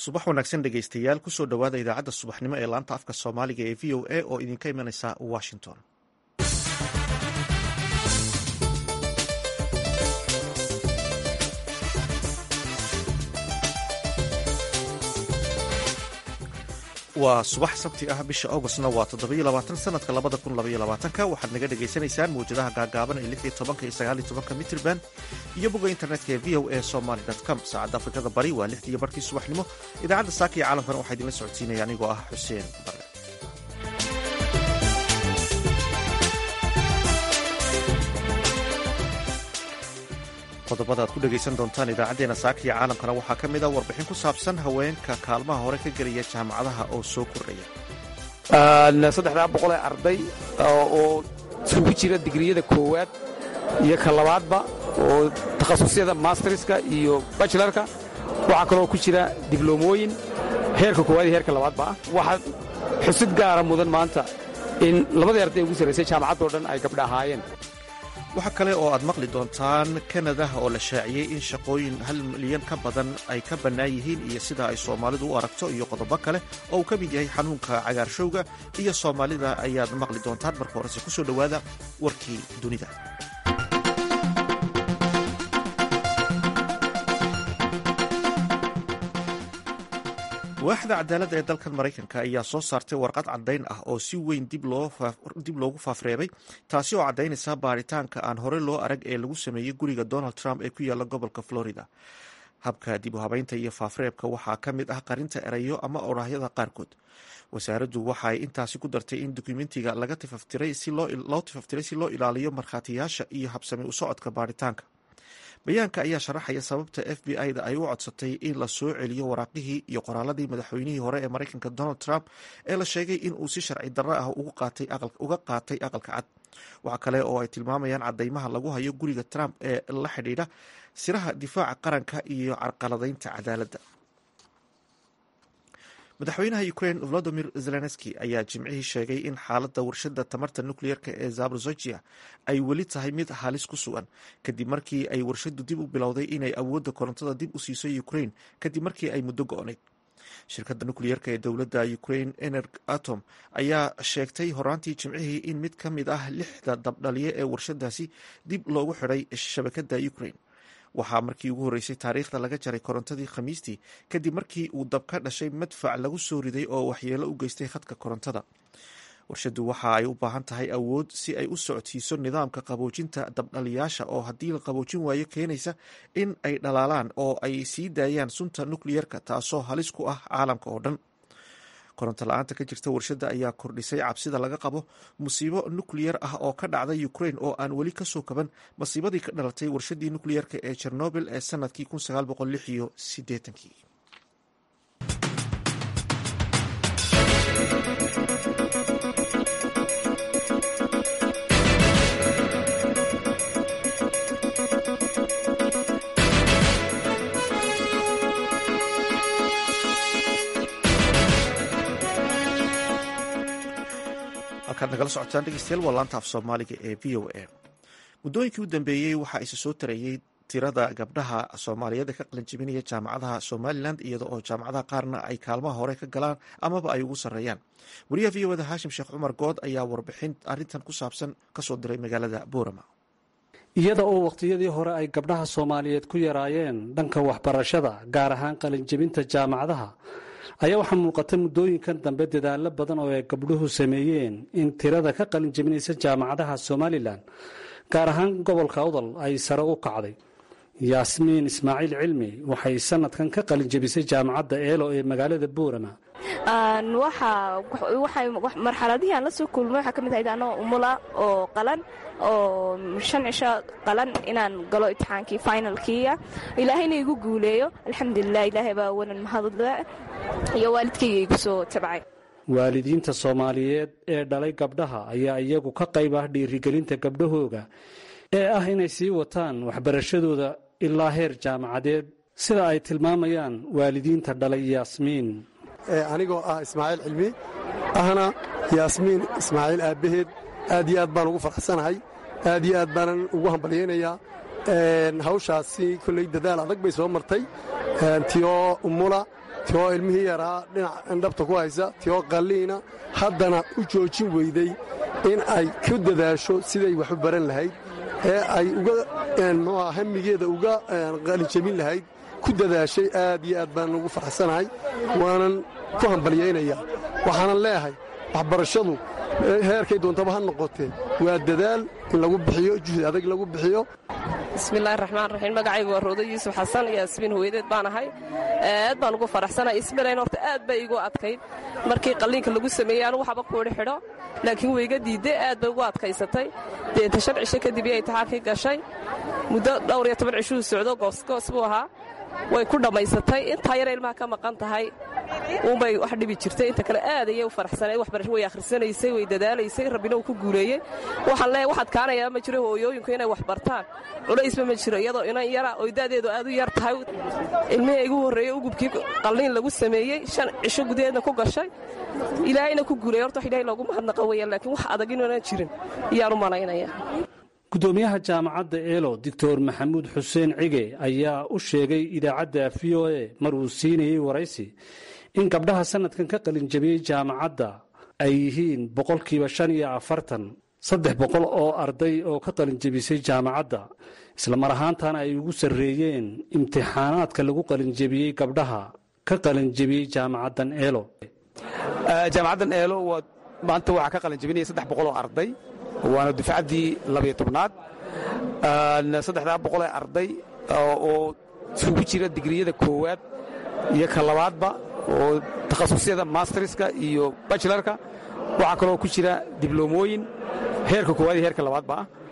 subax wanaagsan dhegaystayaal kusoo dhowaada idaacadda subaxnimo ee laanta afka soomaaliga ee v o a oo idinka imanaysa washington waa subax sabti ah bisha augustna waa toddobayoabaatan sanadka labada kun labayoabaatanka waxaad naga dhagaysanaysaan mawjadaha gaagaaban ee lix iyo tobanka iyo sagaal iyo tobanka mitrban iyo bogga internetka ee v o a somaly com saacadda afrikada bari waa lixdii iyo barkii subaxnimo idaacadda saaka iyo caalamkana waxaa idinla socodsiinaya anigoo ah xuseen bare qodobada aad ku dhegaysan doontaan idaacaddeenna saaka iyo caalamkana waxaa ka mid a warbixin ku saabsan haweenka kaalmaha hore ka gelaya jaamacadaha oo soo kordhaya saddexdaa boqol ee arday oo isugu jira digriyada koowaad iyo ka labaadba oo takhasusyada masterska iyo bachelarka waxaa kaloo ku jira dibloomooyin heerka koowaad iyo heerka labaadba ah waxaa xusid gaara mudan maanta in labadii arday ugu sarraysay jaamacaddoo dhan ay gabdha ahaayeen waxaa kale oo aad maqli doontaan kanada oo la shaaciyey in shaqooyin hal milyan ka badan ay ka bannaan yihiin iyo sida ay soomaalidu u aragto iyo qodobo kale oo uu ka mid yahay xanuunka cagaarshowga iyo soomaalida ayaad maqli doontaan marka horese kusoo dhowaada warkii dunida waaxda cadaaladda ee dalkan maraykanka ayaa soo saartay warqad caddayn ah oo si weyn dib loogu faafreebay taasi oo caddaynaysa baaritaanka aan hore loo arag ee lagu sameeyey guriga donald trump ee ku yaalla gobolka florida habka dib u habeynta iyo faafreebka waxaa ka mid ah qarinta erayo ama oraahyada qaarkood wasaaraddu waxaay intaasi ku dartay in dukumentiga laga tifaftiray loo tifaftiray si loo ilaaliyo markhaatiyaasha iyo habsami u socodka baaritaanka bayaanka ayaa sharaxaya sababta f b i da ay u codsatay in la soo celiyo waraaqihii iyo qoraaladii madaxweynihii hore ee maraykanka donald trump ee la sheegay in uu si sharci darro ah uga qaatay aqalka cad waxa kale oo ay tilmaamayaan cadeymaha lagu hayo guriga trump ee la xidhiidha siraha difaaca qaranka iyo carqaladaynta cadaaladda madaxweynaha ukraine volodimir zelenski ayaa jimcihii sheegay in xaaladda warshada tamarta nukliyeerka ee zabrozojia ay weli tahay mid halis ku sugan kadib markii ay warshadu dib u bilowday inay awoodda korontada dib u siiso ukraine kadib markii ay muddo go-nayd shirkadda nukliyeerka ee dowladda ukraine energ atom ayaa sheegtay horaantii jimcihii in mid ka mid ah lixda dabdhaliye ee warshadaasi dib loogu xidhay shabakadda ukraine waxaa markii ugu horreysay taariikhda laga jaray korontadii khamiistii kadib markii uu dab ka dhashay madfac lagu soo riday oo waxyeelo u geystay khadka korontada warshadu waxa ay u baahan tahay awood si ay u socodsiiso nidaamka qaboojinta dabdhaliyaasha oo haddii la qaboojin waayo keenaysa in ay dhalaalaan oo ay sii daayaan sunta nukliyerka taasoo halis ku ah caalamka oo dhan koronto la-aanta ka jirta warshadda ayaa kordhisay cabsida laga qabo musiibo nukliyar ah oo ka dhacda ukraine oo aan weli kasoo kaban masiibadii ka dhalatay warshadii nukliyerka ee chernobil ee sanadkii iyo sideetankii halkaad nagala socotaan dhegeystayaal waa laanta af soomaaliga ee v o a muddooyinkii u dambeeyey waxaa isa soo tarayey tirada gabdhaha soomaaliyeed ee ka qalanjibinaya jaamacadaha somalilan iyada oo jaamacadaha qaarna ay kaalmaha hore ka galaan amaba ay ugu sarreeyaan wariyaha v o da haashim sheekh cumar good ayaa warbixin arrintan ku saabsan kasoo diray magaalada boorama iyada oo wakhtiyadii hore ay gabdhaha soomaaliyeed ku yaraayeen dhanka waxbarashada gaar ahaan qalinjibinta jaamacadaha ayaa waxaa muuqata muddooyinkan dambe dadaallo badan oo ay gabdhuhu sameeyeen in tirada ka qalin jebinaysa jaamacadaha somalilan gaar ahaan gobolka udal ay sare u kacday yaasmiin ismaaciil cilmi waxay sanadkan ka qalin jebisay jaamacadda eelo ee magaalada buurama marxaladihii aan la soo kulmay waxaa ka mid ahayd anoo umula oo qalan oo shan cisho qalan inaan galo imtixaankii finalkiia ilaahayna igu guuleeyo alxamdulilah ilaahay baa wanan mahadle iyo waalidkayga igu soo tabcay waalidiinta soomaaliyeed ee dhalay gabdhaha ayaa iyagu ka qayb ah dhiirigelinta gabdhahooga ee ah inay sii wataan waxbarashadooda ilaa heer jaamacadeed sida ay tilmaamayaan waalidiinta dhalay yaasmiin anigoo ah ismaaciil cilmi ahna yaasmiin ismaaciil aabbaheed aad iyo aad baan ugu faraxsanahay aad iyo aad baanan ugu hambalyaynayaa hawshaasi kolley dadaal adag bay soo martay tiyoo umula tioo ilmihii yaraa dhinac indhabta ku haysa tioo qalliina haddana u joojin weyday in ay ku dadaasho siday wax u baran lahayd ee ay uga mxuuha hamigeeda uga qalinjabin lahayd ku dadaashay aad iyo aad baan ugu faraxsanahay waanan ku hambalyaynayaa waxaanan leeyahay waxbarashadu heerkay doontaba ha noqotee waa dadaal in lagu bixiyo juhdi adag lagu bixiyo bismillahi raxmaan raxiim magacaygu waa roodo yuusuf xasan iyo asbiin hooyadeed baan ahay aad baan ugu faraxsanahay ismirayn horta aad bay igu adkayd markii qalliinka lagu sameeyey anugu waxba kuudhi xidho laakiin wayga diidday aad bay ugu adkaysatay deeta shan cisho kadib iyo intixaankii gashay muddo dhowr iyo toban cishuu socdo goosgoos buu ahaa way ku dhammaysatay intaa yara ilmaha ka maqan tahay uunbay wax dhibi jirtay inta kale aad ayay u faraxsanayd waxbarasho way akhrisanaysay way dadaalaysay rabbina uu ku guuleeyey waxaan leeyahay waxaad kaanayaa ma jiro hooyooyinku inay wax bartaan culaysba ma jiro iyadoo inan yara oy da'deedu aad u yar tahay ilmihii igu horreeyey ugubkii qalliin lagu sameeyey shan cisho gudaheedna ku gashay ilaahayna ku guuleeyey horta wax ilaahay loogu mahadnaqa weeyaan laakiin wax adag inuunan jirin ayaan u malaynaya gudoomiyaha jaamacadda eelo doctor maxamuud xuseen cige ayaa u sheegay idaacadda v o a mar uu siinayey waraysi in gabdhaha sanadkan ka qalinjabiyey jaamacadda ay yihiin boqolkiiba shan iyo afartan saddex boqol oo arday oo ka qalinjabisay jaamacadda islamar ahaantana ay ugu sarreeyeen imtixaanaadka lagu qalinjabiyey gabdhaha ka qalinjabiyey jaamacaddan eelo jaamacaddan eelo maanta waxaa ka qalinjabinaya saddex boqol oo arday waana dufcaddii labayo tobnaad saddexdaa boqolee arday oo isugu jira digriyada koowaad iyo ka labaadba oo takhasusyada masterska iyo bachelarka waxaa kaloo ku jira dibloomooyin heerka koowaad iyo heerka labaadba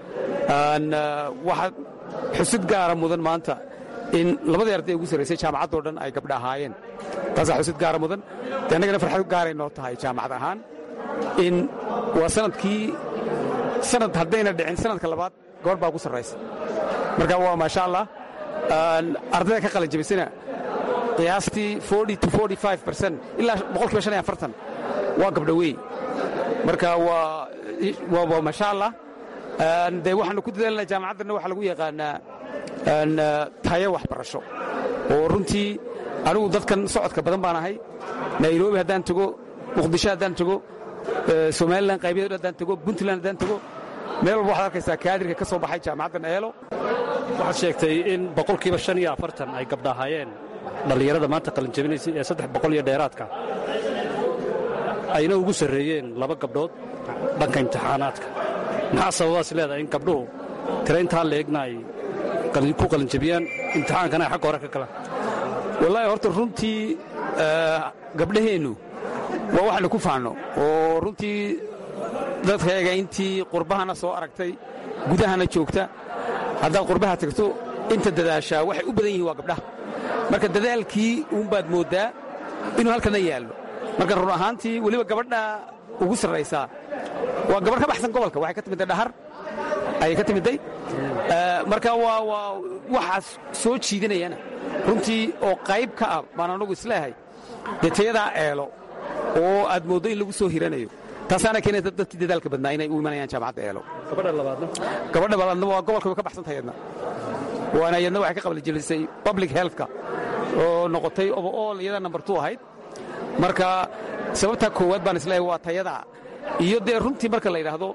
ah waxaa xusid gaara mudan maanta in labadii arday ugu sarraysay jaamacaddoo dhan ay gabdha ahaayeen taasaa xusid gaara mudan de annagana farxad gaaray noo tahay jaamacad ahaan in waa sanadkii sanad haddayna dhicin sanadka labaad gobor baa ugu sarraysa marka waa maasha allah ardayda ka qalin jabisana qiyaastii ilaa boqolkiiba shan iyo afartan waa gabdha wey marka waa maasha allah de waxaanu ku dadaalna jaamacaddanna waxaa lagu yaqaanaa tayo waxbarasho oo runtii anigu dadkan socodka badan baan ahay nairobi haddaan tago muqdisho haddaan tago somalilan qaybyado haddaan tago puntland haddaan tago meel walba waxaad arkaysaa kaadirka ka soo baxay jaamacaddan eelo waxaad sheegtay in boqolkiiba shan iyo afartan ay gabdha ahaayeen dhallinyarada maanta qalinjabinaysay ee saddex boqol iyo dheeraadka ayna ugu sarreeyeen laba gabdhood dhanka imtixaanaadka maxaa sababaas leedahay in gabdhuhu tira intaa leegna ay ku qalinjabiyaan imtixaankana ay xagga hore ka galaan wallaahi horta runtii gabdhaheennu waa waxaynu ku faanno oo runtii dadkayaga intii qurbahana soo aragtay gudahana joogta haddaad qurbaha tagto inta dadaashaa waxay u badan yihiin waa gabdhaha marka dadaalkii uunbaad mooddaa inuu halkana yaallo marka run ahaantii weliba gabadha ugu sarraysaa waa gabarh ka baxsan gobolka waxay ka timidday dhahar ayay ka timidday marka waa waa waxaas soo jiidanayana runtii oo qayb ka ah baan anugu isleehay dee tayadaa eelo oo aad mooddo in lagu soo hiranayo taasaana keenaysa dadkii dadaalka badnaa inay u imanayaan jaamacadda eelo gabadha labaadna gabadha labaadna waa gobolka way ka baxsantahay yadna waana yadna waxay ka qablijelisay public healthka oo noqotay overall iyada number two ahayd marka sababtaa koowaad baan isleeyahay waa tayadaa iyo dee runtii marka la yidhaahdo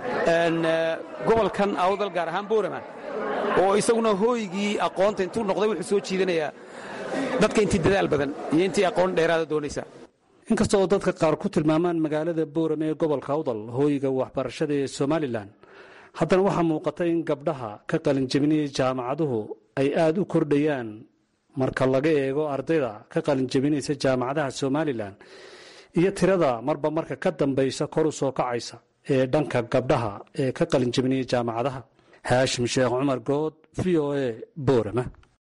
gobolkan awdal gaar ahaan boorama oo isaguna hooygii aqoonta intuu noqday wuxuu soo jiidanayaa dadka intii dadaal badan iyo intii aqoon dheeraada doonaysa inkasta oo dadka qaar ku tilmaamaan magaalada boorame ee gobolka awdal hooyiga waxbarashada ee somalilan haddana waxaa muuqata in gabdhaha ka qalinjabinaya jaamacaduhu ay aad u kordhayaan marka laga eego ardayda ka qalinjabinaysa jaamacadaha somalilan iyo tirada marba marka ka dambaysa kor u soo kacaysa ee dhanka gabdhaha ee ka qalinjabinaya jaamacadaha haashim sheekh cumar good v o a boorama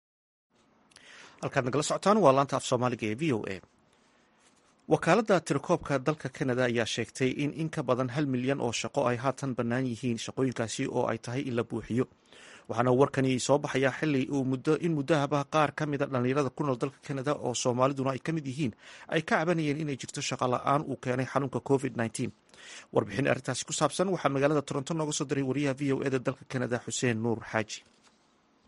halkaad nagala socotaan waa laanta af soomaaliga ee v o a wakaaladda tirakoobka dalka kanada ayaa sheegtay in in ka badan hal milyan oo shaqo ay haatan bannaan yihiin shaqooyinkaasi oo ay tahay in la buuxiyo waxaana warkani soo baxayaa xili in muddahaba qaar ka mida dhallinyarada ku nool dalka kanada oo soomaaliduna ay ka mid yihiin ay ka cabanayeen inay jirto shaqo la-aan uu keenay xanuunka covid warbixin arrintaasi ku saabsan waxaa magaalada toronto nooga soo diray wariyaha v o eda dalka kanada xuseen nuur xaaji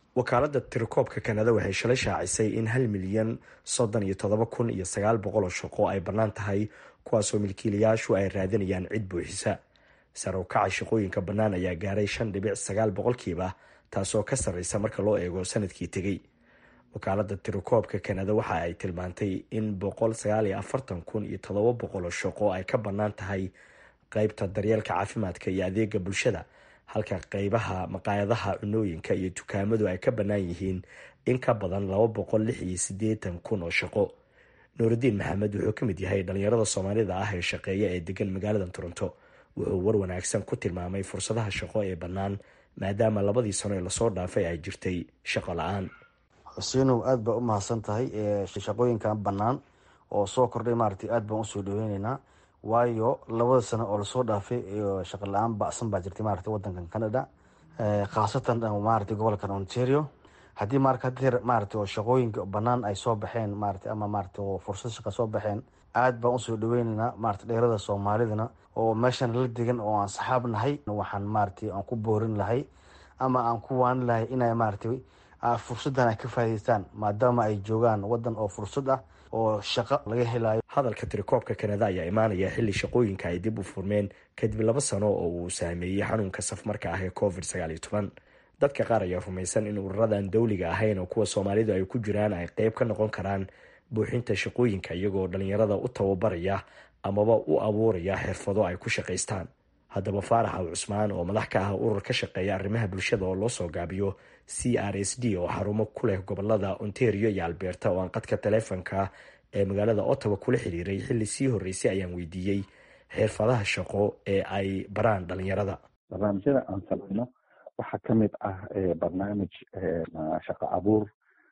wakaaladda tirakoobka kanada waxay shalay shaacisay in hal milyan soddon iyo toddoba kun iyo sagaal boqol oo shaqo ay bannaan tahay kuwaasoo milkiilayaashu ay raadinayaan cid buuxisa sare u kaca shaqooyinka bannaan ayaa gaaray shan dhibic sagaal boqolkiiba taasoo ka sarreysa marka loo eego sanadkii tegey wakaaladda tirakoobka kanada waxa ay tilmaantay in boqol sagaal iyo afartan kun iyo toddoba boqol oo shaqo ay ka bannaan tahay qeybta daryeelka caafimaadka iyo adeega bulshada halka qeybaha maqaayadaha cunooyinka iyo dukaamadu ay ka bannaan yihiin in ka badan laba boqol lix iyo siddeetan kun oo shaqo nuurudiin maxamed wuxuu ka mid yahay dhalinyarada soomaalida ah ee shaqeeya ee degan magaalada toronto wuxuu war wanaagsan ku tilmaamay fursadaha shaqo ee bannaan maadaama labadii sano ee lasoo dhaafay ay jirtay shaqo la-aan xuseenow aada baa u mahadsan tahay shaqooyinkan bannaan oo soo kordhay maaragtay aada baan usoo dhaweyneynaa waayo labada sano oo lasoo dhaafay shaqo la-aan bacsan baa jirtay maaragtay wadankan canada khaasatan maaragtay gobolkan ontario haddii marka hadeer maaragtay oo shaqooyinka bannaan ay soo baxeen maaragtay ama maaragtay oo fursad shaqa soo baxeen aada baan usoo dhaweyneynaa maaragtay dheerada soomaalidana oo meeshan la degan oo aan saxaab nahay waxaan maaragtay aan ku boorin lahay ama aan ku waanin lahay inay maaragtay fursaddan ay ka faa'idaystaan maadaama ay joogaan waddan oo fursad ah oo shaqo laga helayo hadalka tirakoobka kanada ayaa imaanaya xilli shaqooyinka ay dib u furmeen kadib laba sano oo uu saameeyey xanuunka safmarka ah ee covid sagaal iyo toban dadka qaar ayaa rumaysan in ururadan dowliga ahayn oo kuwa soomaalidu ay ku jiraan ay qeyb ka noqon karaan buuxinta shaqooyinka iyagoo dhalinyarada u tababaraya amaba u abuuraya xirfado ay ku shaqaystaan haddaba faarax al cusmaan oo madax ka ah urur ka shaqeeya arrimaha bulshada oo loo soo gaabiyo c r s d oo xarumo ku leh gobolada ontario iyo alberta oo aan qadka taleefonka ee magaalada ottawa kula xiriiray xilli sii horreysay ayaan weydiiyey xirfadaha shaqo ee ay baraan dhalinyarada barnaamijyada aan samayno waxaa ka mid ah barnaamij shaqo abuur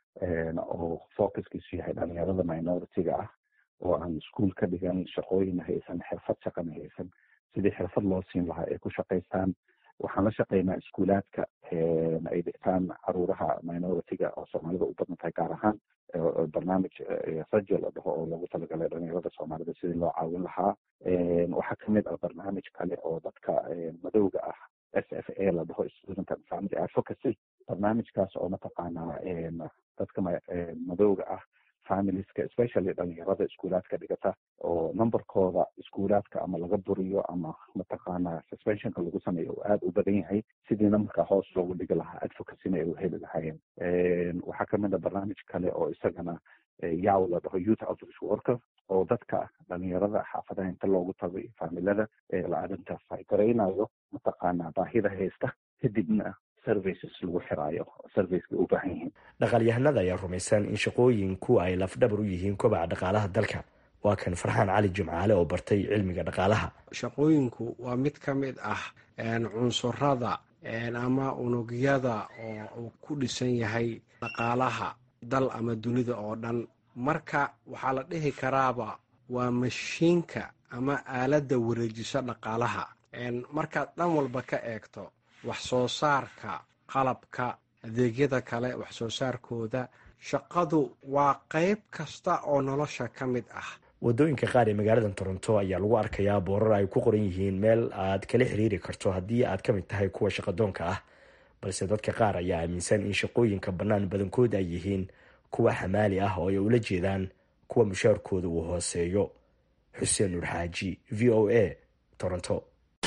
oo focuskiisu yahay dhalinyarada minority-ga ah oo aan iskuol ka dhigan shaqooyin haysan xirfad shaqana haysan sidii xirfad loo siin lahaa ay ku shaqaystaan waxaan la shaqeynaa iskuulaadka ay dhigtaan caruuraha minority-ga oo soomaalida u badan tahay gaar ahaan barnaamij rajo la dhaho oo lagu talagalay dhalinyarada soomaalida sidii loo caawin lahaa waxaa kamid ah barnaamij kale oo dadka madowga ah s f a la dhaho student and family advocacy barnaamijkaas oo mataqaanaa dadka madowga ah familieska especially dhalinyarada iskuulaadka dhigata oo numberkooda iskuulaadka ama laga buriyo ama mataqaanaa suspensionka lagu sameeyo oo aada u badan yahay sidii numberka hoos loogu dhigi lahaa advocacyna ay u heli lahaayeen waxaa kamid a barnaamij kale oo isagana yaw la dhaho youth outreach worker oo dadka dhalinyarada xaafadaha inta loogu tago iyo faamilada la identify garaynayo mataqaanaa baahida haysta kadibna lagu xiraayo serviceka u baahan yihiin dhaqaalyahanada ayaa rumaysan in shaqooyinku ay lafdhabar u yihiin kobaca dhaqaalaha dalka waa kan farxaan cali jimcaale oo bartay cilmiga dhaqaalaha shaqooyinku waa mid ka mid ah cunsurada ama unugyada oo uu ku dhisan yahay dhaqaalaha dal ama dunida oo dhan marka waxaa la dhihi karaaba waa mashiinka ama aaladda wareejiso dhaqaalaha markaad dhan walba ka eegto wax soo saarka qalabka adeegyada kale wax soo saarkooda shaqadu waa qayb kasta oo nolosha ka mid ah wadooyinka qaar ee magaalada toronto ayaa lagu arkayaa boorar ay ku qoran yihiin meel aad kala xiriiri karto haddii aad ka mid tahay kuwa shaqadoonka ah balse dadka qaar ayaa aaminsan in shaqooyinka bannaan badankood ay yihiin kuwa xamaali ah oo ay ula jeedaan kuwa mushaarkooda uu hooseeyo xuseen nuur xaaji v o a toronto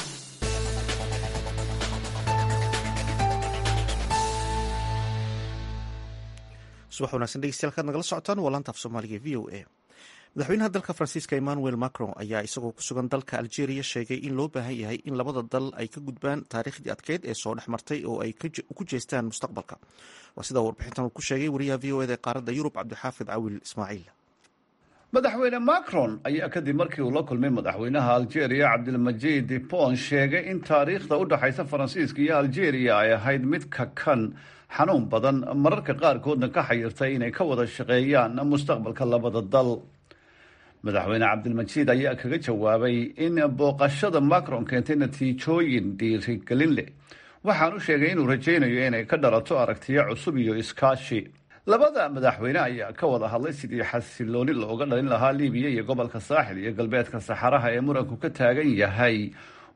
subax wanagsan dhegeystayaal kaad nagala socotaan waa laanta af soomaaliga v o a madaxweynaha dalka faransiiska emmanuel macron ayaa isagoo ku sugan dalka algeria sheegay in loo baahan yahay in labada dal ay ka gudbaan taariikhdii adkeyd ee soo dhex martay oo ay ku jeestaan mustaqbalka waa sidaa warbixintan uu ku sheegay wariyaha v o eda ee qaaradda yurub cabdixaafid cawil ismaaciil madaxweyne macron ayaa kadib markii uu la kulmay madaxweynaha algeria cabdilmajid pon sheegay in taariikhda u dhexaysa faransiiska iyo algeria ay ahayd mid kakan xanuun badan mararka qaarkoodna ka xayirtay inay ka wada shaqeeyaan mustaqbalka labada dal madaxweyne cabdilmajiid ayaa kaga jawaabay in booqashada macron keentay natiijooyin dhiirigelin leh waxaan u sheegay inuu rajaynayo inay ka dhalato aragtiyo cusub iyo iskaashi labada madaxweyne ayaa ka wada hadlay sidii xasilooni looga dhalin lahaa libiya iyo gobolka saaxil iyo galbeedka saxaraha ee muranku ka taagan yahay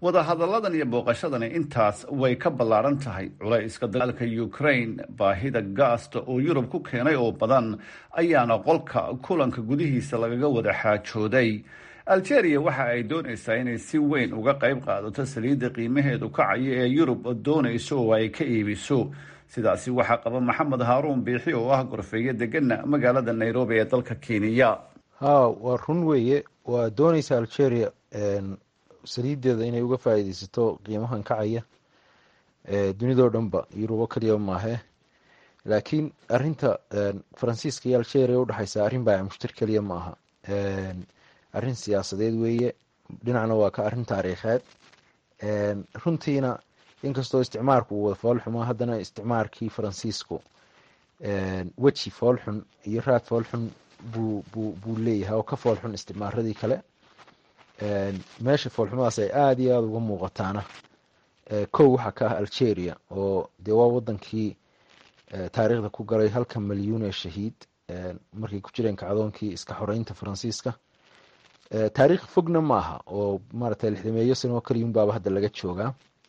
wadahadalladan iyo booqashadani intaas way ka ballaaran tahay culayska dagaalka ukraine baahida gaasta oo yurub ku keenay oo badan ayaana qolka kulanka gudihiisa lagaga wada xaajooday algeria waxa ay doonaysaa inay si weyn uga qayb qaadato saliidda qiimaheedu kacayo ee yurub doonayso oo ay ka iibiso sidaasi waxaa qaba maxamed haaruun biixi oo ah gorfeeye degana magaalada nairobi ee dalka kenya ha waa run weeye waa doonaysa algeria saliideeda inay uga faa'iideysato qiimahan kacaya dunidao dhanba yurubo keliya maahe laakiin arinta faransiiska iyo algeria udhexeysa arrin baa mushtar keliya ma aha arrin siyaasadeed weeye dhinacna waa ka arrin taariikheed runtiina inkastoo isticmaarku uu wada foolxuma haddana isticmaarkii faransiisku weji foolxun iyo raad foolxun buu buu buu leeyahay oo ka foolxun isticmaaradii kale meesha foolxumadaas ay aada iyo aada uga muuqataana kow waxaa ka ah algeria oo dee waa wadankii taariikhda ku galay halka malyuun ee shahiid markay ku jireen kacdoonkii iska xoreynta faransiiska taariikh fogna ma aha oo maaragtay lixdameeyo sano oo kaliyun baaba hadda laga joogaa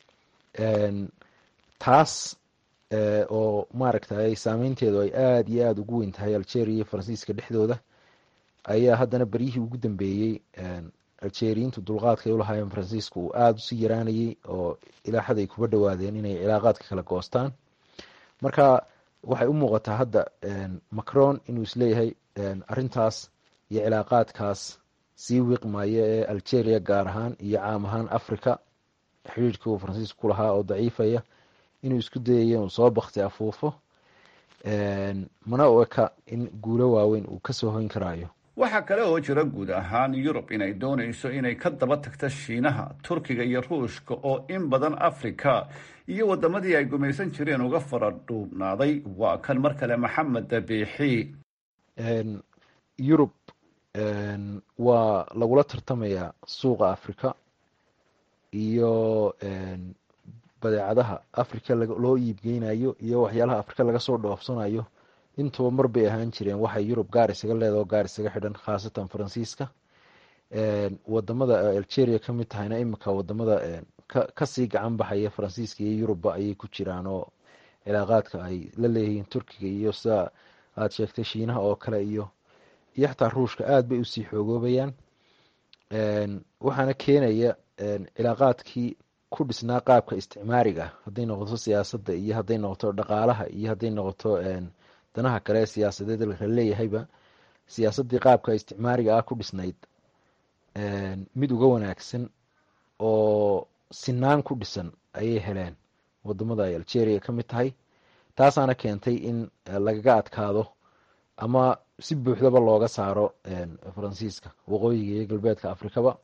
taas oo maaragtay saameynteedu ay aada iyo aada ugu weyn tahay algeria iyo faransiiska dhexdooda ayaa haddana beryihii ugu dambeeyey algeriyiintu dulqaadkay ulahaayeen faransiisku uu aada usii yaraanayey oo ilaa xad ay kuba dhawaadeen inay cilaaqaadka kala goostaan marka waxay u muuqataa hadda macron inuu isleeyahay arintaas iyo cilaaqaadkaas sii wiiqmaya ee algeria gaar ahaan iyo caam ahaan africa xiriirkii uu faransiisku ku lahaa oo daciifaya inuu isku dayayo inuu soo bakti afuufo mana u eka in guulo waaweyn uu kasoo hoyn karaayo waxaa kale oo jira guud ahaan yurub inay doonayso inay ka daba tagto shiinaha turkiga iyo ruushka oo in badan africa iyo wadamadii ay gumaysan jireen uga fara dhuubnaaday waa kan mar kale maxamed dabiixi yurub waa lagula tartamayaa suuqa africa iyo badeecadaha africa loo iibgeynayo iyo waxyaalaha africa laga soo dhoofsanayo intuba mar bay ahaan jireen waxay yurub gaar isaga leeda oo gaar isaga xidhan khaasatan faransiiska wadamada algeria ka mid tahayna imika wadamada kasii gacan baxaya faransiiska iyo yurubba ayay ku jiraan oo cilaaqaadka ay la leeyihiin turkiga iyo sida aada sheegtay shiinaha oo kale iyo iyo xataa ruushka aada bay usii xoogoobayaan waxaana keenaya cilaaqaadkii ku dhisnaa qaabka isticmaariga hadday noqoto siyaasadda iyo hadday noqoto dhaqaalaha iyo hadday noqoto danaha kale ee siyaasadeed la leeyahayba siyaasaddii qaabka isticmaariga ah ku dhisnayd mid uga wanaagsan oo sinaan ku dhisan ayay heleen wadamada ay algeria ka mid tahay taasaana keentay in lagaga adkaado ama si buuxdaba looga saaro faransiiska waqooyiga iyo galbeedka afrikaba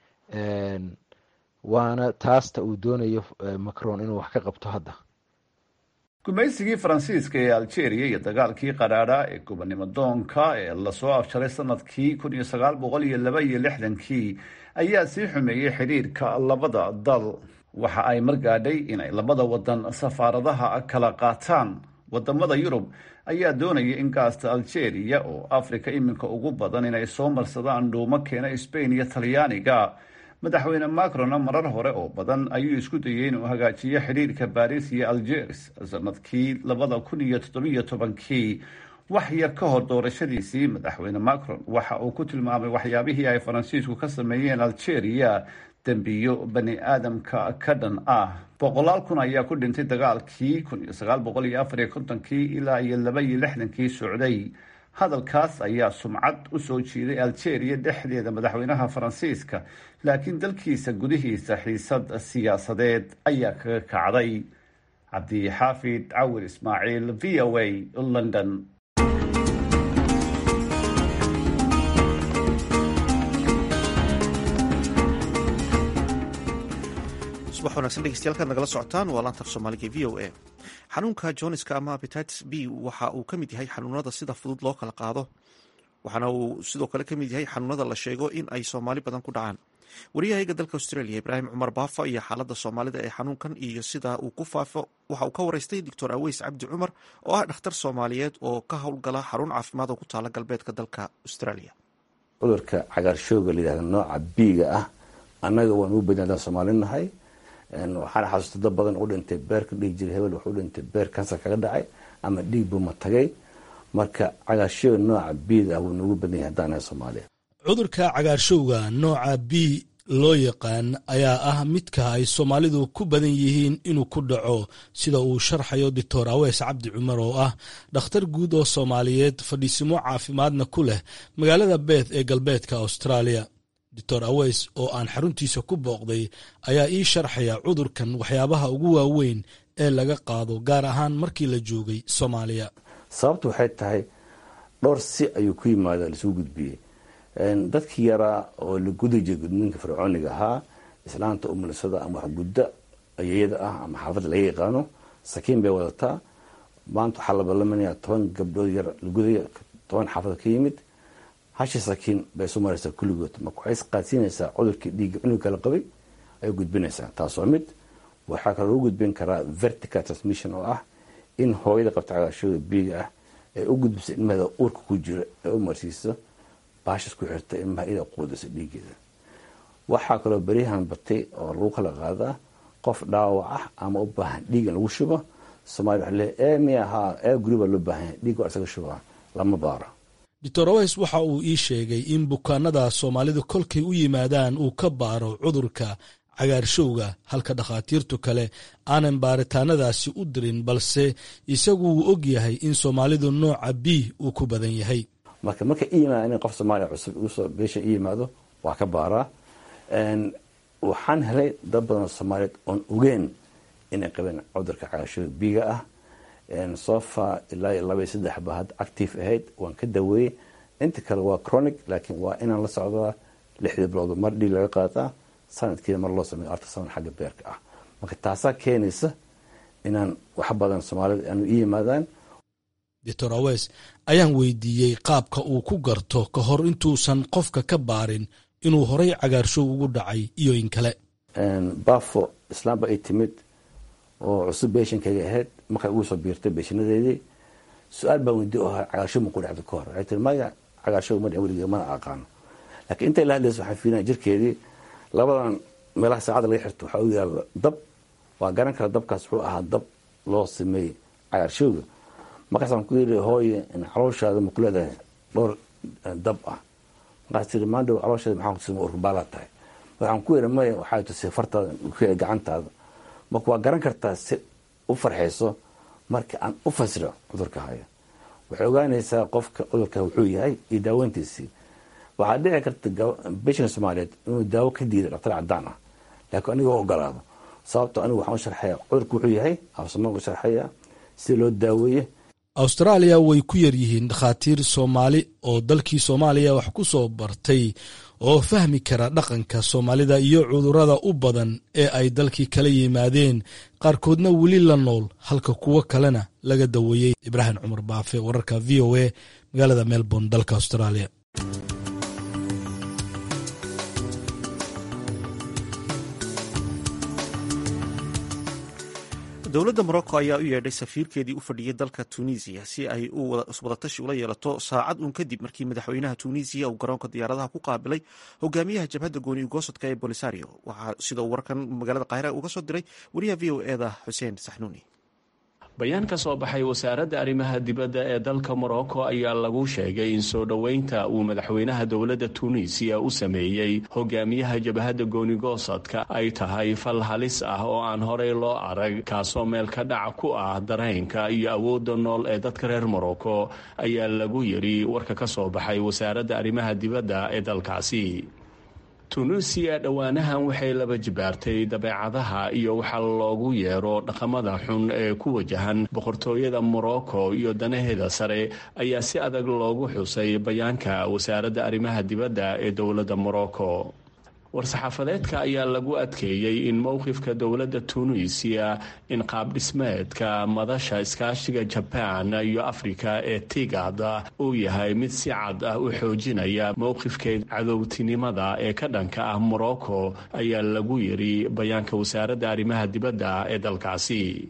waana taasta uu doonayo macron inuu wax ka qabto hadda gumaysigii faransiiska ee algeria iyo dagaalkii qadhaadha ee gobonimo doonka ee lasoo afjaray sanadkii kun iyo sagaal boqol iyo laba iyo lixdankii ayaa sii xumeeyey xidhiirka labada dal waxa ay margaadhay inay labada wadan safaaradaha kala qaataan wadamada yurub ayaa doonaya in gaasta algeria oo africa iminka ugu badan inay soo marsadaan dhuumo keena sbain iyo talyaaniga madaxweyne macrona marar hore oo badan ayuu isku dayay inuu hagaajiyo xidhiirka baris iyo algeris sanadkii labada kun iyo toddobiyo tobankii wax yar ka hor doorashadiisii madaxweyne macron waxa uu ku tilmaamay waxyaabihii ay faransiisku ka sameeyeen algeria dembiyo bani aadamka ka dhan ah boqolaal kun ayaa ku dhintay dagaalkii kun iyo sagaal boqol iyo afar iyo kontonkii ilaa iyo laba iyo lixdankii socday hadalkaas ayaa sumcad u soo jiiday algeria dhexdeeda madaxweynaha faransiiska laakiin dalkiisa gudihiisa xiisad siyaasadeed ayaa kaga kacday cabdixaafid cawir ismaaciil v o a london subax wanagsan dhegeystayaal nagala socotaan waa laanta af soomaaliga v o a xanuunka joniska ama apetitis b waxa uu ka mid yahay xanuunada sida fudud loo kala qaado waxaana uu sidoo kale ka mid yahay xanuunada la sheego in ay soomaali badan ku dhacaan wariyahayga dalka australia ibraahim cumar baafa iyo xaalada soomaalida ee xanuunkan iyo sida uu ku faafo waxa uu ka waraystay doctor aweys cabdi cumar oo ah dhakhtar soomaaliyeed oo ka howlgala xarun caafimaad oo ku taala galbeedka dalka australia cudurka cagaarshooga layihahda nooca biiga ah annaga waan ugu badin haddaan soomaali nahay waxaana xasuusta dad badan u dhintay beerka dhihi jiray hebel wuxuu dhintay beer kansar kaga dhacay ama dhiig buu ma tagay marka cagaarshowga nooca bida ah wuu noogu badan yahay haddaan nahay soomaaliya cudurka cagaarshowga nooca b loo yaqaan ayaa ah midka ay soomaalidu ku badan yihiin inuu ku dhaco sida uu sharxayo doctor awees cabdi cumar oo ah dhakhtar guud oo soomaaliyeed fadhiisimo caafimaadna ku leh magaalada beeth ee galbeedka australia doctor aweys oo aan xaruntiisa ku booqday ayaa ii sharxaya cudurkan waxyaabaha ugu waaweyn ee laga qaado gaar ahaan markii la joogay soomaaliya sababtu waxay tahay dhowr si ayuu ku yimaada laisugu gudbiyey dadkii yaraa oo la gudi jiray gudniinka fircooniga ahaa islaanta umulisada ama waxgudda ayeyada ah ama xaafadda laga yaqaano sakiin bay wadataa maanta waxaa la ballamanaya toban gabdhood yar la gudaya toban xaafada ka yimid hashi sakiin bay isu maraysaa kulligood marka waxay isqaadsiinaysaa cudurkii dhiigga cunug kala qabay ayay gudbinaysaa taas waa mid waxaa kaloo lagu gudbin karaa vertical transmission oo ah in hooyada qabta cagaarshooda biiga ah ee u gudbisa ilmaheeda uurka ku jira ee u marsiiso baashas ku xirta ilmaha ida quudisa dhiigeeda waxaa kaloo beryahan batay oo lagu kala qaadaa qof dhaawac ah ama u baahan dhiig in lagu shubo somalia waxa leeyahay ee miya haa ee guri baa loo baahan yahay dhiig waa isaga shubaa lama baaro doctor aweys waxa uu ii sheegay in bukaanada soomaalidu kolkay u yimaadaan uu ka baaro cudurka cagaarshowga halka dhakhaatiirtu kale aanan baaritaanadaasi u dirin balse isagu wuu og yahay in soomaalidu nooca b uu ku badan yahay marka markay i yimaadaan in qof soomaaliya cusub igusoo beesha i yimaado waa ka baaraa waxaan helay dad badan soomaaliyeed oon ogeen inay qabeen cudurka cagaarshowga biiga ah sofa ilaa iyo laba iyo saddex ba hadda active ahayd waan ka daweeyey inta kale waa chronic laakiin waa inaan la socdaa lixdii bilood mar dhiig laga qaataa sanadkiina mar loo sameeyo artasaman xagga beerka ah marka taasaa keenaysa inaan wax badan soomaalida aanu i yimaadaan doctor aweys ayaan weydiiyey qaabka uu ku garto ka hor intuusan qofka ka baarin inuu horay cagaarshow ugu dhacay iyo in kale bafo islaamba ay timid oo cusub beeshankayga ahayd markay ugu soo biirtay beeshanadeedii su-aal baa weydiye oo cagaarshow ma ku dhacda ka hor waxay tiri maya cagaarshow ma dhicin weligee mana aqaano laakiin intay la hadlaysa waxaan fiilinaya jirkeedii labadan meelaha saacadda laga xirto waxaa u yaalla dab waa garan kara dabkaas wuxuu ahaa dab loo sameeyey cagaarshowga markaasaan ku yidhi hooye calooshaada ma ku leedahay dhowr dab ah markaas tiri maandhow calooshaada maxaa ku tusay urbaalaad tahay waxaan ku yidhi maya waxaa tusay fartaada gacantaada marka waa garan kartaa si u farxayso marka aan u fasiro cudurka haya waxay ogaanaysaa qofka cudurka wuxuu yahay iyo daaweyntiisii waxaa dhici karta bishan soomaaliyeed inuu daawo ka diiday dhaktar cadaan ah laakiin aniga u ogolaado sababto anigu waxaan u sharxaya cudurka wuxuu yahay afsamaan u sharxaya si loo daaweeye austraaliya way ku yar yihiin dhakhaatiir soomaali oo dalkii soomaaliya wax ku soo bartay oo fahmi kara dhaqanka soomaalida iyo cudurrada u badan ee ay dalkii kala yimaadeen qaarkoodna weli la nool halka kuwo kalena laga daweeyey ibraahim cumar baafe wararka v o a magaalada melbourne dalka australia dowladda morocco ayaa u yeedhay safiirkeedii u fadhiyey dalka tunisiya si ay wadatashi ula yeelato saacad uun kadib markii madaxweynaha tunisiya uu garoonka diyaaradaha ku qaabilay hogaamiyaha jabhadda gooni ugoosadka ee bolisario waxaa sida uu warkan magaalada qaahira uga soo diray wariyaha v o eda xuseen saxnuuni bayaan ka soo baxay wasaaradda arrimaha dibadda ee dalka morocco ayaa lagu sheegay in soo dhoweynta uu madaxweynaha dowladda tuuniisiya u sameeyey hogaamiyaha jabhadda goonigoosadka ay tahay fal halis ah oo aan horey loo arag kaasoo meel ka dhac ku ah dareenka iyo awoodda nool ee dadka reer morocco ayaa lagu yidhi warka ka soo baxay wasaaradda arrimaha dibadda ee dalkaasi tunuusiya dhowaanahan waxay laba jibaartay dabeecadaha iyo waxa loogu yeero dhaqamada xun ee ku wajahan boqortooyada morocco iyo danaheeda sare ayaa si adag loogu xusay bayaanka wasaaradda arrimaha dibadda ee dowladda morocco war-saxaafadeedka ayaa lagu adkeeyey in mowqifka dowladda tunuisiya in qaabdhismeedka madasha iskaashiga jabaan iyo afrika ee tigad uu yahay mid si cad ah u xoojinaya mowqifkeed cadowtinimada ee ka dhanka ah morocco ayaa lagu yidhi bayaanka wasaaradda arrimaha dibadda ee dalkaasi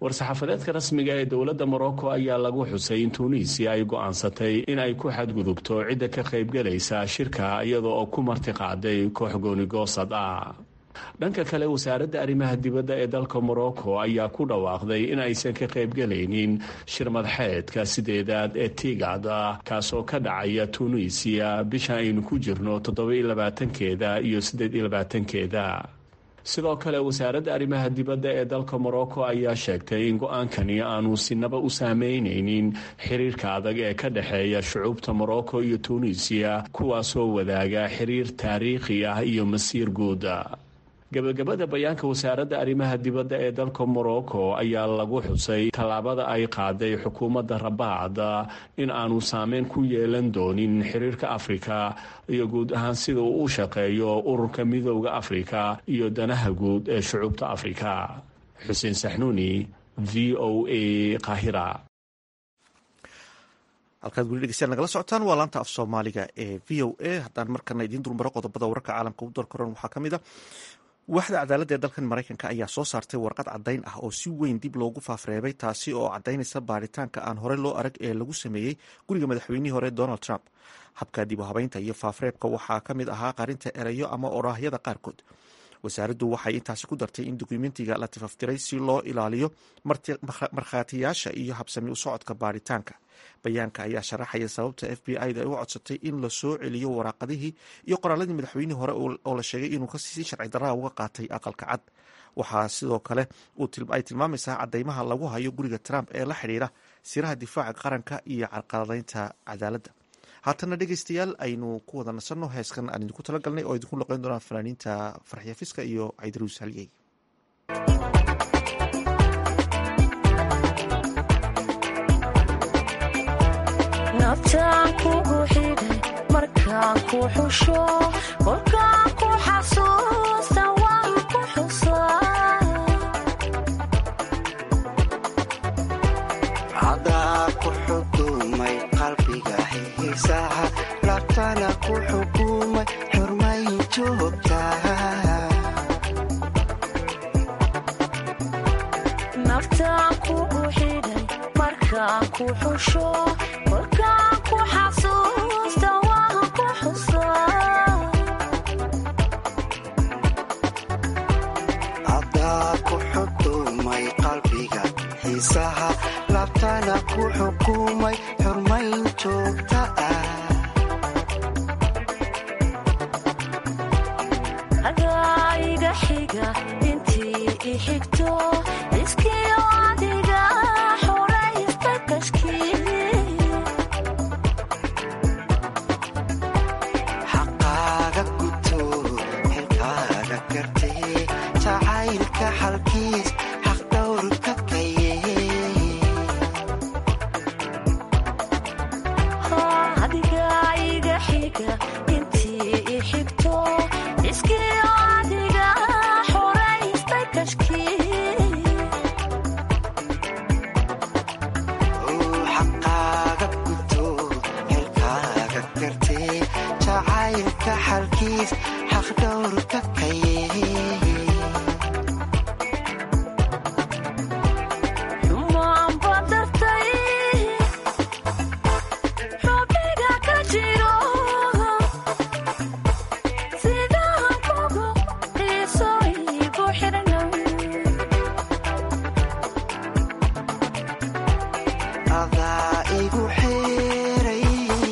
war-saxaafadeedka rasmiga ee dowladda morocco ayaa lagu xusay in tuuniisiya ay go'aansatay in ay ku xadgudubto cidda ka qaybgelaysa shirka iyadoo oo ku martiqaaday koox goonigoosad ah dhanka kale wasaaradda arrimaha dibadda ee dalka morocco ayaa ku dhawaaqday in aysan ka qaybgelaynin shir madaxeedka sideedaad ee tigad ah kaasoo ka dhacaya tuuniisiya bisha aynu ku jirno toddobaiylabaatankeeda iyo siddeed iyo labaatankeeda sidoo kale wasaaradda arrimaha dibadda ee dalka morocco ayaa sheegtay in go-aankani aanu sinaba u saameynaynin xiriirka adag ee ka dhexeeya shucuubta morocco iyo tuuniisiya kuwaasoo wadaaga xiriir taariikhi ah iyo masiir guuda gabagabada bayaanka wasaaradda arrimaha dibadda ee dalka morocco ayaa lagu xusay tallaabada ay qaaday xukuumadda rabaacda in aanu saameyn ku yeelan doonin xiriirka afrika iyo guud ahaan sida uu u shaqeeyo ururka midooda afrika iyo danaha guud ee shucuubta afrika xuseen saxnuuni v o a qahira halkaad weli dhegeystayaal nagala socotaan waa laanta af soomaaliga ee v o a haddaan markana idiin dulmaro qodobada wararka caalamka u dalkaroon waxaa ka mid a waaxda cadaaladda ee dalkan maraykanka ayaa soo saartay warqad caddayn ah oo si weyn dib loogu faafreebay taasi oo caddaynaysa baaritaanka aan hore loo arag ee lagu sameeyey guriga madaxweynihii hore donald trump habka dib u habeynta iyo faafreebka waxaa ka mid ahaa qarinta erayo ama oraahyada qaarkood wasaaraddu waxay intaasi ku dartay in dukumentiga la tifaftiray si loo ilaaliyo markhaatiyaasha iyo habsami u socodka baaritaanka bayaanka ayaa sharaxaya sababta f b i da ay u codsatay in la soo celiyo waraaqadihii iyo qoraaladii madaxweynihii hore oo la sheegay inuu si sharci darraa uga qaatay aqalka cad waxaa sidoo kale ay tilmaamaysaa cadeymaha lagu hayo guriga trump ee la xidhiira siraha difaaca qaranka iyo carqaladaynta cadaaladda haatana dhegeystayaal aynu ku wada nasanno heeskan aan idinku talagalnay oo idinku loqeyn doonaan fanaaniinta farxiya fiska iyo caydaruus halyey nabtaan kugu xidhay markaan ku xusho kolkaan ku xasuusta waan ku xusaa cadaa ku xukumay qalbiga xiisaha labtana ku xukumay xurmayn joogtaa nabtaan kugu xidhay markaan ku xusho kolkaan ku xasuusta waan ku xusaa cadaa ku xukumay qalbiga xiisaha labtana ku xukumay xurmayn joogta ah adaa iga xiga intii i xigto iskiyo adiga xoraysta kashkii xaqaaga guto xilkaaga gartee jacaylka xalkiis xaq dhowrka kaye adiga iga xiga intii i xigto iskiyo adiga xoraysta kashkii xaqaaga guto xilkaaga gartee jacaylka xalkiis xaq dhowrka kaye xumaan badartay xubniga ka jiro sidaan kugu xiiso igu xidhnow adaa igu xeeray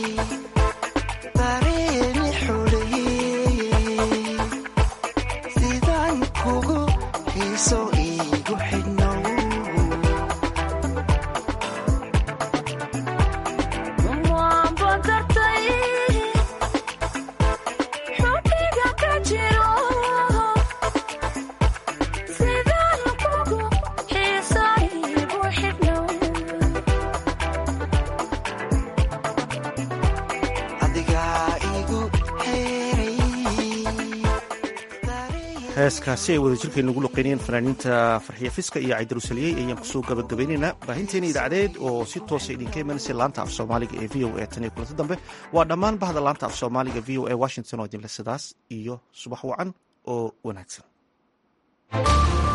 dareemi xuleeyey sidaan kugu xiiso igu xidhnow xumaan badartay xubniga ka jiro sidaan kugu xiiso igu xidhnow adigaa igu xeeray heeskaasi ay wadajirkeen ugu loqeynayeen fanaaniinta farxiya fiska iyo caydaruusaliyey ayaan kusoo gabagabaynaynaa baahinteena idaacadeed oo si toosa idinka imanaysa laanta af soomaaliga ee v o a tan iyo kulanti dambe waa dhammaan bahda laanta af soomaaliga v o a washington oo idinle sidaas iyo subax wacan oo wanaagsan